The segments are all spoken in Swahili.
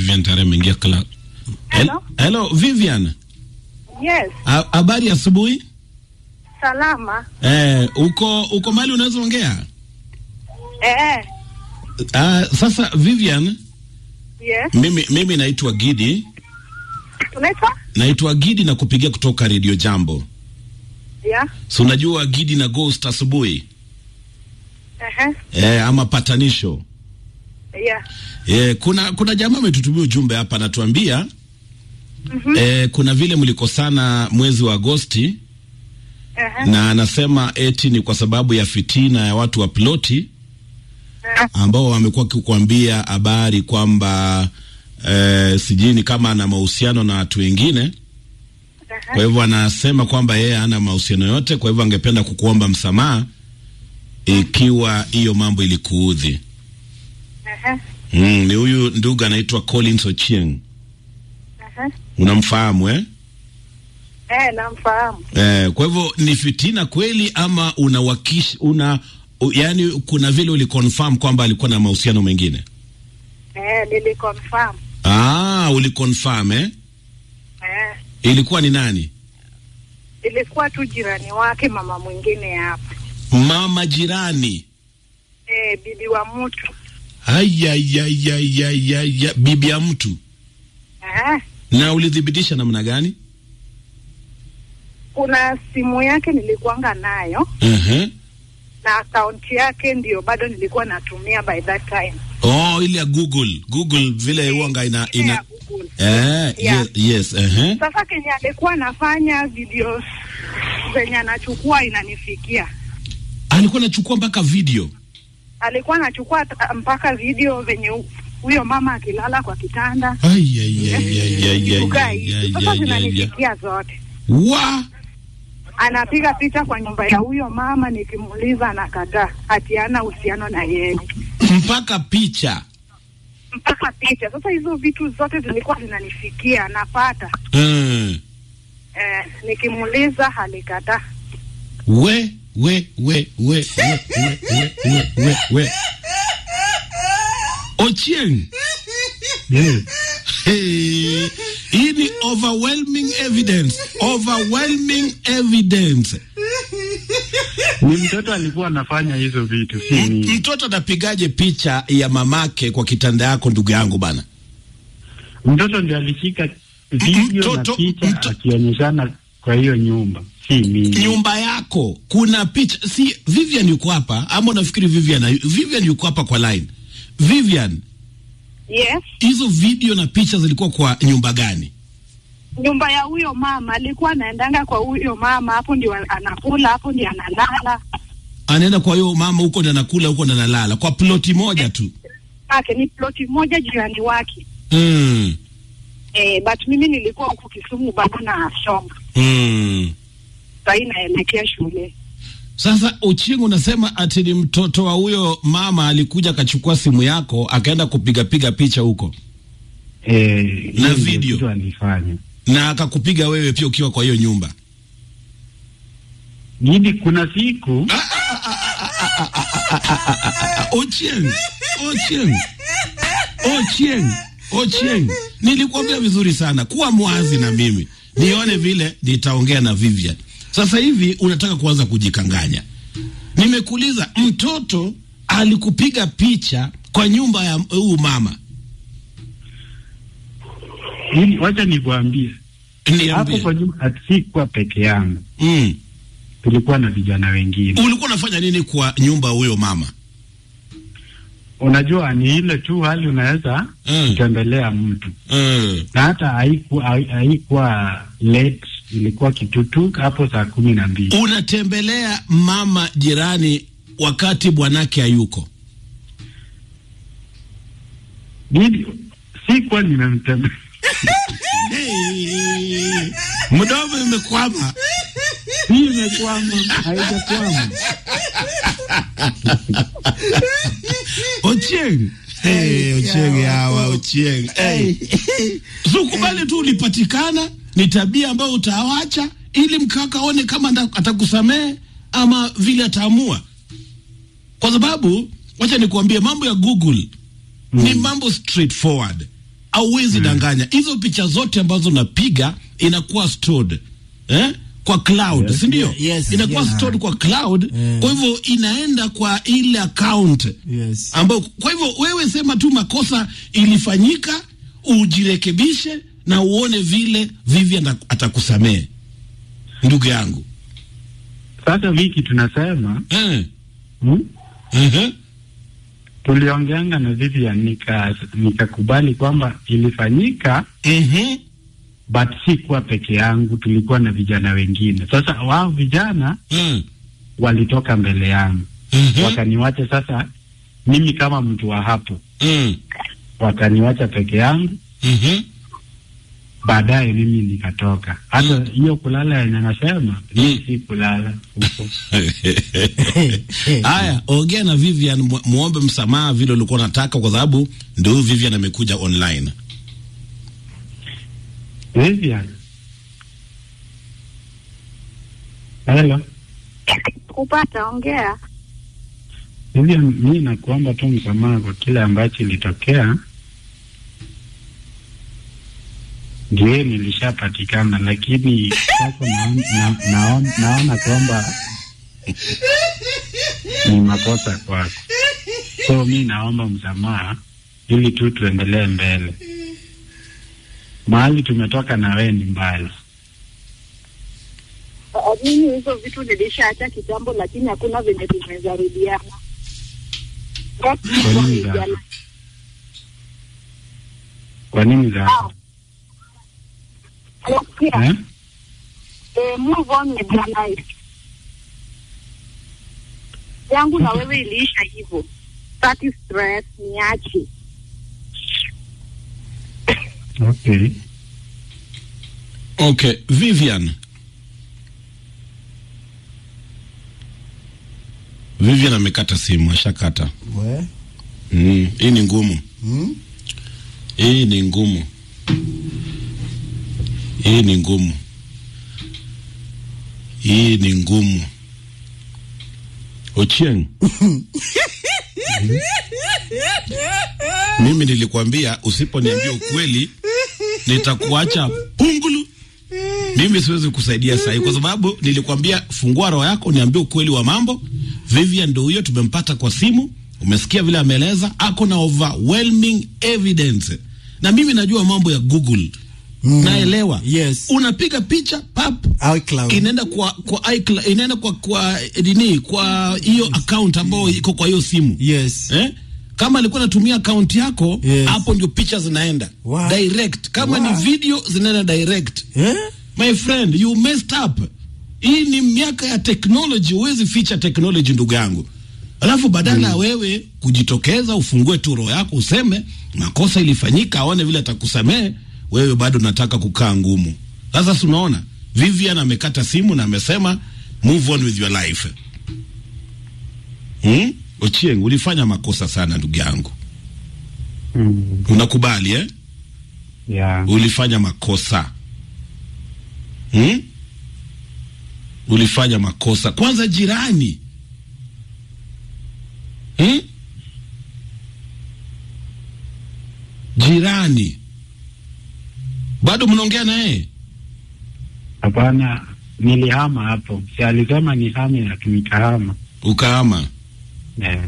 Vivian tayari ameingia kla. Hello? Hello Vivian. Yes, Ha- Habari asubuhi. salama. Eh, uko uko mali unaweza ongea? Eh, Ah, sasa Vivian, yes. mimi mimi naitwa Gidi, Unaitwa? naitwa Gidi na kupigia kutoka Radio Jambo. Yeah. Si unajua Gidi na Ghost asubuhi? Uh-huh. Eh, ama patanisho. Yeah. Eh, kuna kuna jamaa ametutumia ujumbe hapa anatuambia Mhm. eh, kuna vile mlikosana mwezi wa Agosti Uh-huh. na anasema eti ni kwa sababu ya fitina ya watu wa ploti ambao wamekuwa kukuambia habari kwamba eh, sijui ni kama ana mahusiano na watu wengine. Kwa hivyo anasema kwamba yeye hana mahusiano yote, kwa hivyo angependa kukuomba msamaha ikiwa hiyo mambo ilikuudhi. Uh-huh. Mm, ni huyu ndugu anaitwa Collins Ochieng. Uh-huh. Unamfahamu eh? Eh, namfahamu. Eh, kwa hivyo ni fitina kweli ama unawakish una u, yani kuna vile uliconfirm kwamba alikuwa na mahusiano mengine? Eh, niliconfirm. Ah, uliconfirm eh? Eh, Ilikuwa ni nani? ilikuwa tu jirani wake mama mwingine hapa. Mama jirani. Eh, bibi wa mtu. Ayayayayaya, bibi ya mtu. Eh, Na ulithibitisha namna gani? kuna simu yake nilikuanga nayo uh na akaunti yake ndio bado nilikuwa natumia by that time. Oh, ile ya Google. Google vile huanga ina Ile ya ina Google. eh, Yeah. yes, yes, uh Sasa kenye alikuwa anafanya videos zenye anachukua inanifikia. Alikuwa anachukua mpaka video. Alikuwa anachukua ta- mpaka video venye hu- huyo mama akilala kwa kitanda kukaa hivi. Sasa Ayayayayayayaya. zinanifikia zote. Wa Anapiga picha kwa nyumba ya huyo mama, nikimuuliza anakataa, ati hana uhusiano na yeye, mpaka picha. mpaka picha. Sasa hizo vitu zote zilikuwa zinanifikia, napata Mm. eh, nikimuuliza alikataa. we we we we we we we we we we Ochieng Yes. hey, hii ni overwhelming evidence overwhelming evidence Ni mtoto alikuwa anafanya hizo vitu, si M- mimi. mtoto anapigaje picha ya mamake kwa kitanda yako ndugu yangu bana Mtoto ndiye alishika video Mtoto- na picha mto- akionyeshana kwa hiyo nyumba, si mimi. nyumba yako kuna picha si Vivian yuko hapa ama unafikiri Vivian Vivian yuko hapa kwa line Vivian Yes, hizo video na picha zilikuwa kwa nyumba gani nyumba ya huyo mama alikuwa anaendanga kwa huyo mama, hapo ndio anakula, hapo ndio analala anaenda kwa hiyo mama huko na nakula huko na nalala kwa ploti moja tu ake ni ploti moja jirani wake mm. eh, but mimi nilikuwa huku Kisumu bado na shoma Mm. sahii naelekea shule. Sasa Uchingu unasema ati ni mtoto wa huyo mama alikuja akachukua simu yako akaenda kupiga piga picha huko Eh, Na hiyo ndio video. kitu alifanya. na akakupiga wewe pia ukiwa kwa hiyo nyumba. Gidi, kuna siku Ochieng, Ochieng, Ochieng, Ochieng, nilikwambia vizuri sana, kuwa mwazi na mimi nione vile nitaongea na Vivian. Sasa hivi unataka kuanza kujikanganya. Nimekuuliza, mtoto alikupiga picha kwa nyumba ya huyu mama, Gidi, wacha nikwambie hapo niambie. kwa nyumba ati sikuwa peke yangu, Mm. tulikuwa na vijana wengine. Ulikuwa unafanya nini kwa nyumba huyo mama? Unajua, ni ile tu hali unaweza Mm. kutembelea mtu Mm. na hata haikuwa haikuwa late, ilikuwa kitutu hapo saa kumi na mbili. Unatembelea mama jirani wakati bwanake hayuko. Gidi, sikuwa nimemtembea Hey, mdomo imekwama. hii imekwama, haijakwama. Ochieng. Hey, Ochieng hawa Ochieng. Hey. So kubali tu ulipatikana, ni tabia ambayo utawacha ili mkaka aone kama anda- atakusamehe ama vile ataamua, kwa sababu wacha nikuambie mambo ya Google ni mambo straightforward. auwezi danganya hizo picha zote ambazo napiga inakuwa stored eh? kwa cloud Yes. si ndio Yes, inakuwa yes. stored kwa cloud Eh. kwa hivyo inaenda kwa ile account Yes. ambayo kwa hivyo wewe sema tu makosa ilifanyika ujirekebishe na uone vile Vivian atakusamehe ndugu yangu Sasa wiki tunasema eh. hmm? uh-huh. tuliongeanga na Vivian nika nikakubali kwamba ilifanyika uh-huh. but si kuwa peke yangu, tulikuwa na vijana wengine. Sasa wao vijana uh-huh. walitoka mbele yangu uh-huh. wakaniwacha. Sasa mimi kama mtu wa hapo, uh-huh. wakaniwacha peke yangu, uh-huh. baadaye mimi nikatoka. Hata hiyo kulala yenye nasema mimi si kulala huko. Haya, ongea na Vivian, mu- muombe msamaha vile ulikuwa unataka, kwa sababu ndio huyu Vivian amekuja online. Vivian, hello kupata ongea. Vivian, mimi nakuomba tu msamaha kwa kile ambacho ilitokea. Ndiye nilishapatikana, lakini sasa naona, na, naona, naona kwamba ni makosa kwako, so mi naomba msamaha ili tu tuendelee mbele. Mahali tumetoka na wewe ni mbali. Uh, Mimi hizo vitu nilishaacha kitambo, lakini hakuna venye tunaweza rudiana. But Kwa nini za- vijana- Kwa nini za Ah. Sikia, eh? eh, move on with your life. yangu na wewe iliisha hivyo. Sitaki stress, niache. Okay. Okay, Vivian. Vivian amekata simu, ashakata. We? Mm, hii ni ngumu. Hmm? Hii ni ngumu. Hii ni ngumu. Hii ni ngumu. Ochieng. Mimi nilikwambia usiponiambia ukweli nitakuacha pungulu. Mimi siwezi kusaidia sahi kwa sababu nilikwambia fungua roho yako niambie ukweli wa mambo. Vivian ndio huyo tumempata kwa simu. Umesikia vile ameeleza, ako na overwhelming evidence. Na mimi najua mambo ya Google. Mm. Naelewa. Yes. Unapiga picha pap iCloud. inaenda kwa kwa iCloud, inaenda kwa kwa nini kwa hiyo account ambayo iko kwa hiyo simu. Yes. Eh? Kama alikuwa anatumia account yako Yes. hapo ndio picha zinaenda Wow. direct. Kama Wow. ni video zinaenda direct. Eh? My friend, you messed up. Hii ni miaka ya technology, huwezi ficha technology ndugu yangu. Alafu badala ya wewe kujitokeza ufungue tu roho yako useme makosa ilifanyika, aone vile atakusamehe, wewe bado nataka kukaa ngumu. Sasa si unaona Vivian amekata simu na amesema move on with your life. Hmm? Ochieng, ulifanya makosa sana ndugu yangu. Mm. Unakubali eh? Yeah. ulifanya makosa hmm? ulifanya makosa kwanza jirani hmm? jirani bado mnaongea na yeye Hapana, nilihama hapo. Si alisema ni hame na nikahama. ukaama Yeah.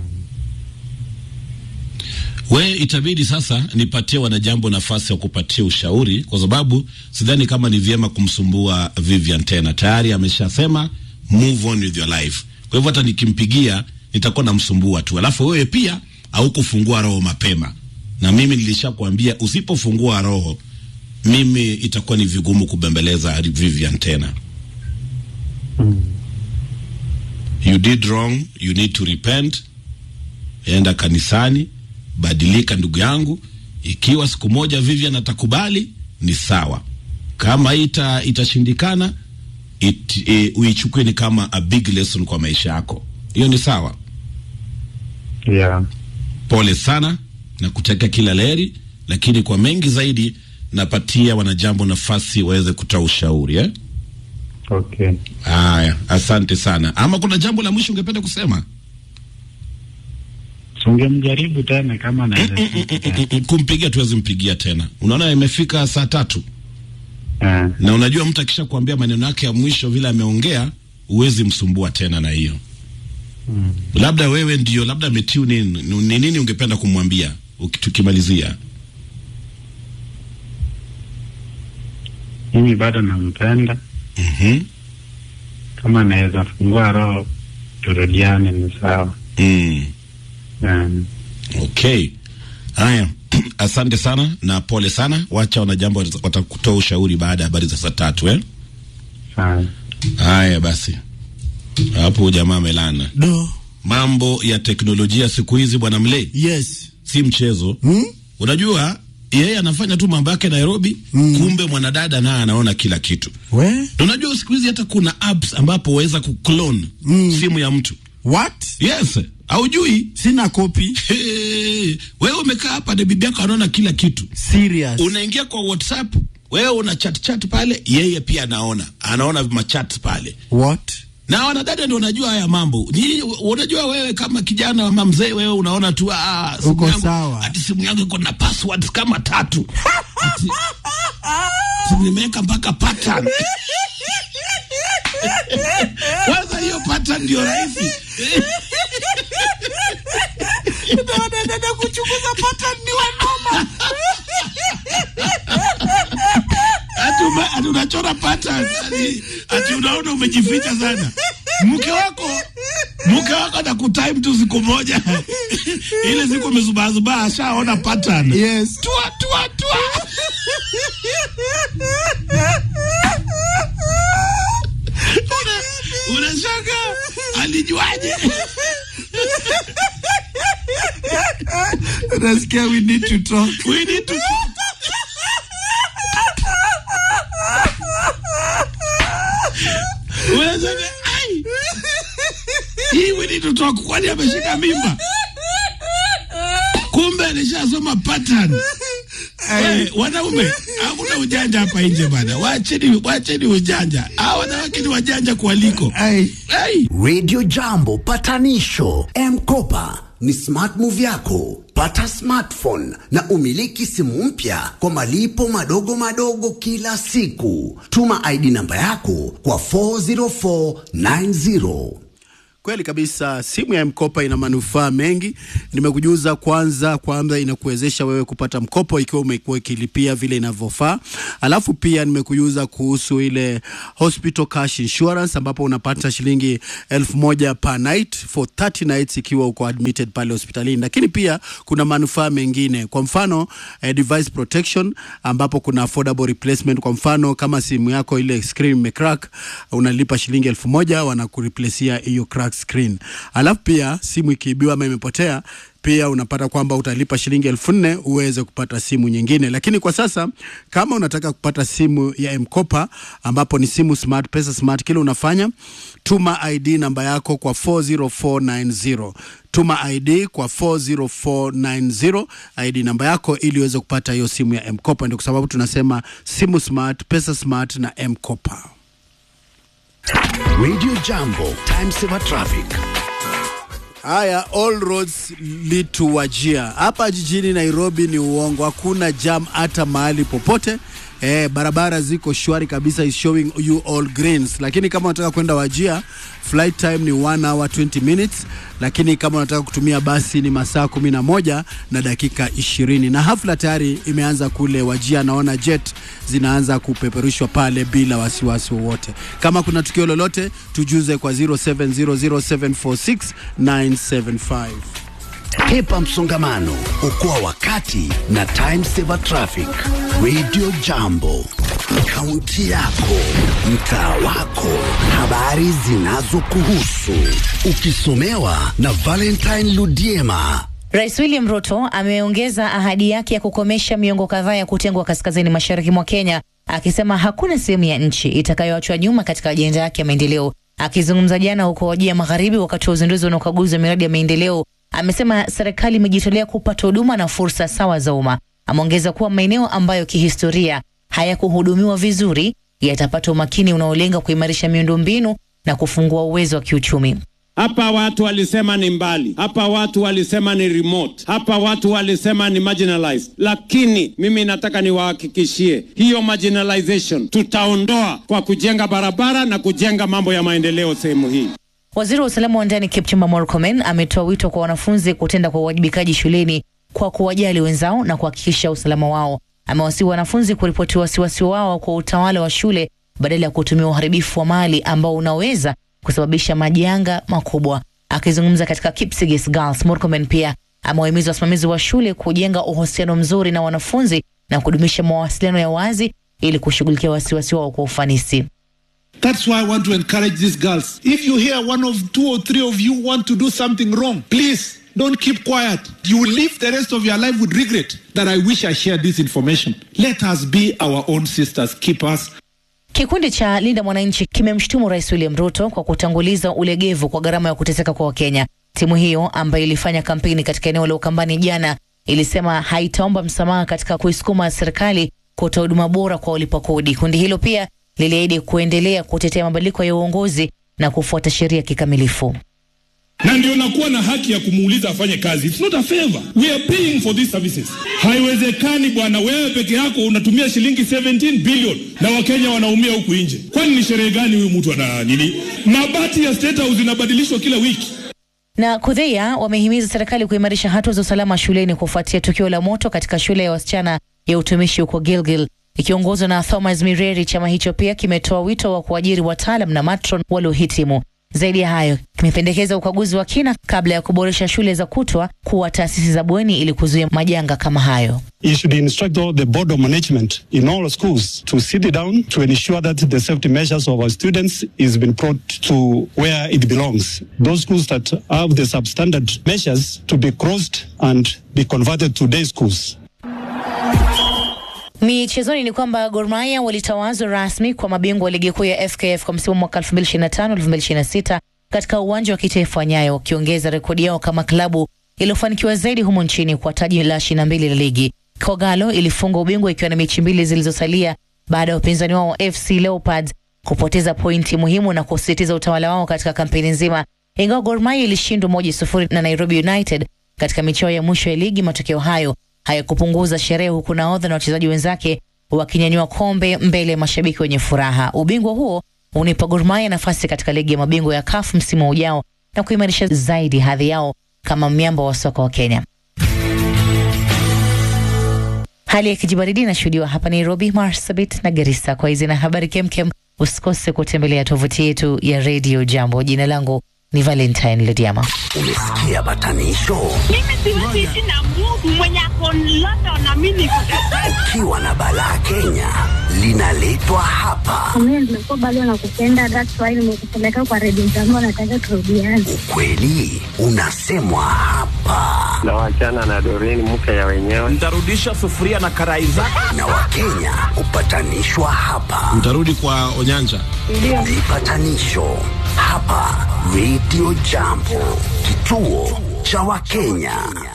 we itabidi sasa nipatie wanajambo nafasi ya kupatia ushauri kwa sababu sidhani kama ni vyema kumsumbua Vivian tena tayari ameshasema move on with your life kwa hivyo hata nikimpigia nitakuwa namsumbua tu alafu wewe pia haukufungua roho mapema na mimi nilishakwambia usipofungua roho mimi itakuwa ni vigumu kubembeleza Vivian tena Mm. you did wrong you need to repent enda kanisani badilika ndugu yangu ikiwa siku moja Vivian atakubali ni sawa kama ita itashindikana it, e, uichukue ni kama a big lesson kwa maisha yako hiyo ni sawa Yeah. pole sana na kutakia kila laheri lakini kwa mengi zaidi napatia wanajambo nafasi waweze kutoa ushauri eh? Okay. haya asante sana ama kuna jambo la mwisho ungependa kusema Sungemjaribu tena kama anaweza shika tena. kumpigia tuwezi mpigia tena. Unaona imefika saa tatu Eh, na unajua mtu akisha kuambia maneno yake ya mwisho vile ameongea, huwezi msumbua tena na hiyo. Labda wewe ndio labda ametune in, ni nini ungependa kumwambia uki- tukimalizia? Mimi bado nampenda, Mhm. kama anaweza fungua roho turudiane ni sawa. Mm. Eh, Okay. Haya. Asante sana na pole sana. Wacha wana jambo watakutoa ushauri baada ya habari za saa tatu eh? sawa. Haya basi. Hapo jamaa amelana. Do. Mambo ya teknolojia siku hizi bwana Mlei Yes. si mchezo. Hmm? Unajua yeye anafanya tu mambo yake Nairobi, kumbe mwanadada naye anaona kila kitu. We? Na Unajua siku hizi hata kuna apps ambapo waweza kuclone simu ya mtu. What? Yes, haujui? Sina kopi. Hey, wewe umekaa hapa na bibi yako anaona kila kitu. Serious. Unaingia kwa WhatsApp, wewe una chat chat pale, yeye pia anaona, anaona machat pale. What? Na wanadada ndio wanajua haya mambo. Ni unajua wewe kama kijana ama mzee wewe unaona tu ah simu Uko yangu, sawa. Ati simu yangu iko na passwords kama tatu. Ati simu nimeweka mpaka pattern. Kwanza hiyo pattern ndio rahisi. Dada kuchunguza pattern ni wanoma. Ati ume- ati unachora pattern. Ati, ati unaona umejificha sana. Mke wako mke wako anakutime tu siku moja. Ile siku umezubazubaa ashaona pattern. Yes. Tua tua tua. Una- Unashanga alijuaje? Unasikia we need to talk. We need to Unashanga ai. Hii we need to talk kwani ameshika mimba? Kumbe alishasoma pattern. Eh, wanaume hakuna ujanja hapa nje bana. Wacheni wacheni ujanja. Hawa wanawake ni wajanja kualiko. Ai. Ai. Radio Jambo patanisho M-Kopa ni smart move yako. Pata smartphone na umiliki simu mpya kwa malipo madogo madogo kila siku. Tuma ID namba yako kwa 40490. Kweli kabisa, simu ya mkopa ina manufaa mengi. Nimekujuza kwanza kwamba inakuwezesha wewe kupata mkopo ikiwa umekuwa ikilipia vile inavyofaa. Alafu pia nimekujuza kuhusu ile hospital cash insurance ambapo unapata shilingi elfu moja per night for 30 nights ikiwa uko admitted pale hospitalini. Lakini pia kuna manufaa mengine, kwa mfano eh, device protection ambapo kuna affordable replacement. Kwa mfano kama simu yako ile screen imecrack, unalipa shilingi elfu moja wanakureplacia hiyo crack screen. Alafu pia simu ikiibiwa ama imepotea pia unapata kwamba utalipa shilingi elfu nne uweze kupata simu nyingine. Lakini kwa sasa kama unataka kupata simu ya mkopa ambapo ni simu smart, pesa smart, kile unafanya tuma ID namba yako kwa 40490 tuma ID kwa 40490 ID namba yako ili uweze kupata hiyo simu ya mkopa. Ndio kwa sababu tunasema simu smart, pesa smart na mkopa. Radio Jambo, time saver traffic. Haya, all roads lead to Wajia. Hapa jijini Nairobi ni uongo, hakuna jam hata mahali popote. Eh, barabara ziko shwari kabisa, is showing you all greens. Lakini kama unataka kwenda Wajia, flight time ni 1 hour 20 minutes, lakini kama unataka kutumia basi ni masaa kumi na moja na dakika ishirini na hafla tayari imeanza kule Wajia. Naona jet zinaanza kupeperushwa pale bila wasiwasi wowote. Kama kuna tukio lolote, tujuze kwa 0700746975. Hepa msongamano, okoa wakati na time saver traffic. Radio Jambo, kaunti yako, mtaa wako, habari zinazokuhusu, ukisomewa na Valentine Ludiema. Rais William Ruto ameongeza ahadi yake ya kukomesha miongo kadhaa ya kutengwa kaskazini mashariki mwa Kenya, akisema hakuna sehemu ya nchi itakayoachwa nyuma katika ajenda yake ya maendeleo. Akizungumza jana huko Wajia Magharibi wakati wa uzinduzi na ukaguzi wa miradi ya maendeleo, amesema serikali imejitolea kupata huduma na fursa sawa za umma. Ameongeza kuwa maeneo ambayo kihistoria hayakuhudumiwa vizuri yatapata umakini unaolenga kuimarisha miundombinu na kufungua uwezo wa kiuchumi. Hapa watu walisema ni mbali, hapa watu walisema ni remote, hapa watu walisema ni marginalized, lakini mimi nataka niwahakikishie hiyo marginalization tutaondoa kwa kujenga barabara na kujenga mambo ya maendeleo sehemu hii. Waziri wa usalama wa ndani Kipchumba Murkomen ametoa wito kwa wanafunzi kutenda kwa uwajibikaji shuleni kwa kuwajali wenzao na kuhakikisha usalama wao. Amewasihi wanafunzi kuripoti wasiwasi wao kwa utawala wa shule badala ya kutumia uharibifu wa mali ambao unaweza kusababisha majanga makubwa. Akizungumza katika Kipsigis Girls, Murkomen pia amewahimiza wasimamizi wa shule kujenga uhusiano mzuri na wanafunzi na kudumisha mawasiliano ya wazi ili kushughulikia wasiwasi wao kwa ufanisi. That's why I want to encourage these girls. If you hear one of two or three of you want to do something wrong, please don't keep quiet. You will live the rest of your life with regret that I wish I shared this information. Let us be our own sisters, keepers. Kikundi cha Linda Mwananchi kimemshutumu Rais William Ruto kwa kutanguliza ulegevu kwa gharama ya kuteseka kwa Wakenya. Timu hiyo ambayo ilifanya kampeni katika eneo la Ukambani jana ilisema haitaomba msamaha katika kuisukuma serikali kutoa huduma bora kwa walipa kodi. Kundi hilo pia liliahidi kuendelea kutetea mabadiliko ya uongozi na kufuata sheria kikamilifu. na ndio nakuwa na haki ya kumuuliza afanye kazi. It's not a favor. We are paying for these services. Haiwezekani bwana, wewe peke yako unatumia shilingi 17 billion na Wakenya wanaumia huku nje. Kwani ni sherehe gani huyu mtu ana nini? Mabati ya State House inabadilishwa kila wiki. Na Kudhia wamehimiza serikali kuimarisha hatua za usalama shuleni kufuatia tukio la moto katika shule ya wasichana ya utumishi huko Gilgil. Ikiongozwa na Thomas Mireri, chama hicho pia kimetoa wito wa kuajiri wataalam na matron waliohitimu. Zaidi ya hayo, kimependekeza ukaguzi wa kina kabla ya kuboresha shule za kutwa kuwa taasisi za bweni ili kuzuia majanga kama hayo. You should instruct all the board of management in all schools to sit down to ensure that the safety measures of our students is been brought to where it belongs. Those schools that have the substandard measures to be closed and be converted to day schools. Michezoni ni kwamba Gor Mahia walitawazwa rasmi kwa mabingwa wa ligi kuu ya FKF kwa msimu mwaka 2025-2026 katika uwanja wa kitaifa wa Nyayo, wakiongeza rekodi yao kama klabu iliyofanikiwa zaidi humo nchini kwa taji la 22 la ligi. Kogalo ilifunga ubingwa ikiwa na mechi mbili zilizosalia baada ya upinzani wao FC Leopards kupoteza pointi muhimu na kusisitiza utawala wao katika kampeni nzima. Ingawa Gor Mahia ilishindwa moja sufuri na Nairobi United katika michao ya mwisho ya ligi, matokeo hayo hayakupunguza sherehe, huku nahodha na wachezaji wenzake wakinyanyua kombe mbele ya mashabiki wenye furaha. Ubingwa huo unipa Gor Mahia nafasi katika ligi ya mabingwa ya CAF msimu ujao na kuimarisha zaidi hadhi yao kama miamba wa soka wa Kenya. Hali ya kijibaridi inashuhudiwa hapa Nairobi, Marsabit na Garissa. Kwa hizi na habari kemkem, usikose kutembelea tovuti yetu ya Radio Jambo. Jina langu ni Valentine Lediama. Umesikia batanisho? Mimi siwezi ishi na Mungu mwenye ako London na mimi niko Kampala. Ukiwa na balaa Kenya linaletwa hapa. Mimi nimekuwa bado nakupenda, that's why nimekupeleka kwa redio zangu, nataka turudiane. Ukweli unasemwa hapa, na wachana na Doreen mke ya wenyewe. Ntarudisha sufuria na karai zake. na Wakenya hupatanishwa hapa. Mtarudi kwa Onyanja. Vipatanisho hapa Radio Jambo, kituo cha Wakenya.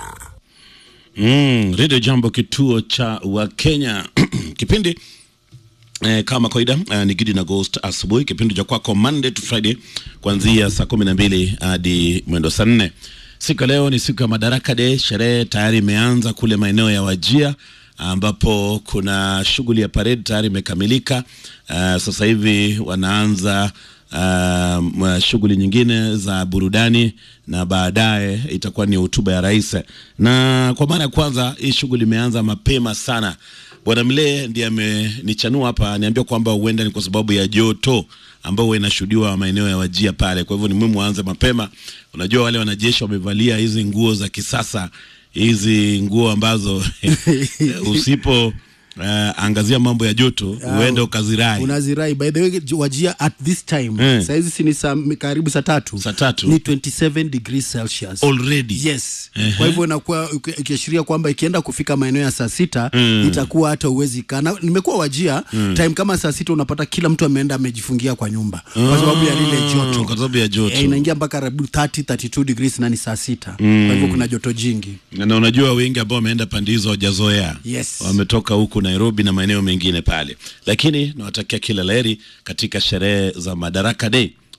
Mm, Radio Jambo, kituo cha Wakenya. Kipindi eh, kama kawaida eh, ni Gidi na Ghost asubuhi, kipindi cha kwako Monday to Friday kuanzia saa kumi na mbili hadi mwendo saa nne. Siku ya leo ni siku ya Madaraka Day. Sherehe tayari imeanza kule maeneo ya Wajia ambapo kuna shughuli ya parade tayari imekamilika. Uh, sasa hivi wanaanza uh, shughuli nyingine za burudani na baadaye itakuwa ni hotuba ya rais. Na kwa mara ya kwanza hii shughuli imeanza mapema sana. Bwana Mlee ndiye amenichanua hapa, niambia kwamba huenda ni kwa sababu ya joto ambao huwa inashuhudiwa maeneo ya Wajia pale. Kwa hivyo ni muhimu waanze mapema. Unajua wale wanajeshi wamevalia hizi nguo za kisasa, hizi nguo ambazo usipo uh, angazia mambo ya joto uende ukazirai. unazirai by the way wajia at this time Eh. saizi si ni saa karibu saa tatu Saa tatu. ni 27 degrees celsius Already. yes Ehe. kwa hivyo inakuwa uki- ikiashiria kwamba ikienda kufika maeneo ya saa sita Mm. itakuwa hata uwezi kana nimekuwa wajia Mm. time kama saa sita unapata kila mtu ameenda amejifungia kwa nyumba kwa sababu ya lile joto Kwa sababu ya joto. Eh, inaingia mpaka karibu 30 32 degrees na ni saa sita Mm. kwa hivyo kuna joto jingi na unajua wengi ambao wameenda pande hizo hawajazoea Yes. wametoka huku Nairobi na maeneo mengine pale, lakini nawatakia kila laheri katika sherehe za Madaraka Day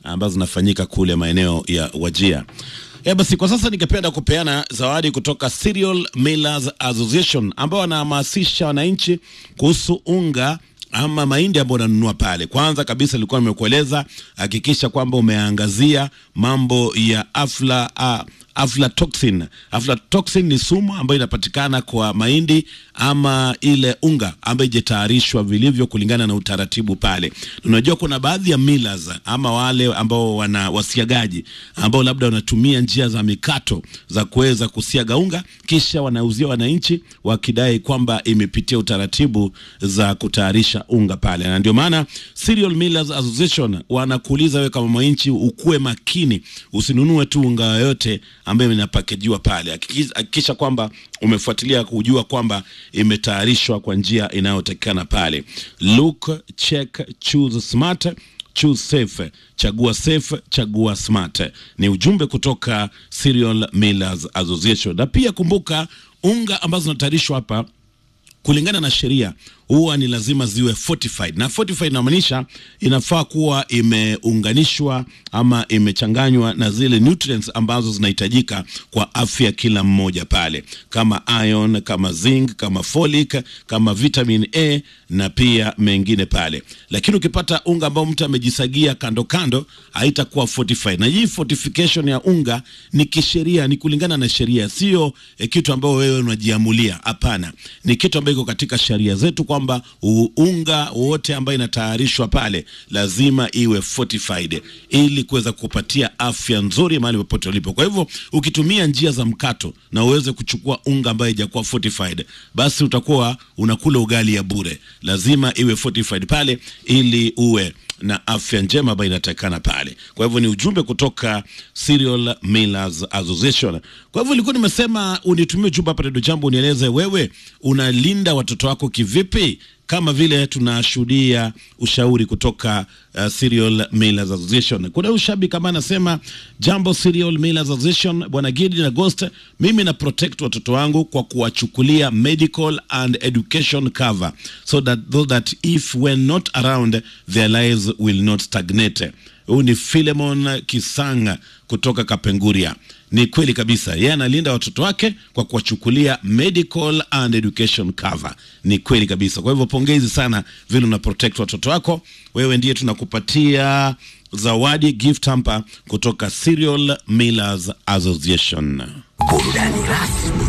ambazo zinafanyika kule maeneo ya Wajia. E, basi kwa sasa ningependa kupeana zawadi kutoka Cereal Millers Association ambao wanahamasisha wananchi kuhusu unga ama mahindi ambayo unanunua pale. Kwanza kabisa nilikuwa nimekueleza, hakikisha kwamba umeangazia mambo ya afla uh, aflatoxin. Aflatoxin ni sumu ambayo inapatikana kwa mahindi ama ile unga ambayo ijatayarishwa vilivyo kulingana na utaratibu pale. Unajua kuna baadhi ya millers ama wale ambao wana wasiagaji ambao labda wanatumia njia za mikato za kuweza kusiaga unga kisha wanauzia wananchi wakidai kwamba imepitia utaratibu za kutayarisha unga pale, na ndio maana Cereal Millers Association wanakuuliza wewe kama mwananchi ukuwe makini, usinunue tu unga yoyote ambayo inapakejiwa pale. Hakikisha kwamba umefuatilia kujua kwamba imetayarishwa kwa njia inayotakikana pale. Look, check, choose smart choose safe, chagua safe, chagua smart. Ni ujumbe kutoka Cereal Millers Association. Na pia kumbuka, unga ambazo zinatayarishwa hapa kulingana na sheria huwa ni lazima ziwe fortified, na fortified inamaanisha inafaa kuwa imeunganishwa ama imechanganywa na zile nutrients ambazo zinahitajika kwa afya kila mmoja pale, kama iron, kama zinc, kama folic, kama vitamin A na pia mengine pale. Lakini ukipata unga ambao mtu amejisagia kando kando, haitakuwa fortified. Na hii fortification ya unga ni kisheria, ni kulingana na sheria, sio eh, kitu ambayo wewe unajiamulia. Hapana, ni kitu ambayo iko katika sheria zetu kwamba unga wote ambayo inatayarishwa pale lazima iwe fortified ili kuweza kupatia afya nzuri mahali popote ulipo. Kwa hivyo ukitumia njia za mkato na uweze kuchukua unga ambayo haijakuwa fortified, basi utakuwa unakula ugali ya bure. Lazima iwe fortified pale ili uwe na afya njema ambayo inatakikana pale. Kwa hivyo ni ujumbe kutoka Cereal Millers Association. Kwa hivyo nilikuwa nimesema unitumie ujumbe hapa Redio Jambo, unieleze wewe unalinda watoto wako kivipi, kama vile tunashuhudia ushauri kutoka uh, Cereal Millers Association. Kuna ushabi kama anasema jambo Cereal Millers Association, bwana Gidi na Ghost, mimi na protect watoto wangu kwa kuwachukulia medical and education cover so that, so that if when not around their lives will not stagnate. Huyu ni Philemon Kisanga kutoka Kapenguria. Ni kweli kabisa, yeye analinda watoto wake kwa kuwachukulia medical and education cover. Ni kweli kabisa. Kwa hivyo pongezi sana vile una protect watoto wako. Wewe ndiye tunakupatia zawadi gift hamper kutoka Cereal Millers Association. Burudani rasmi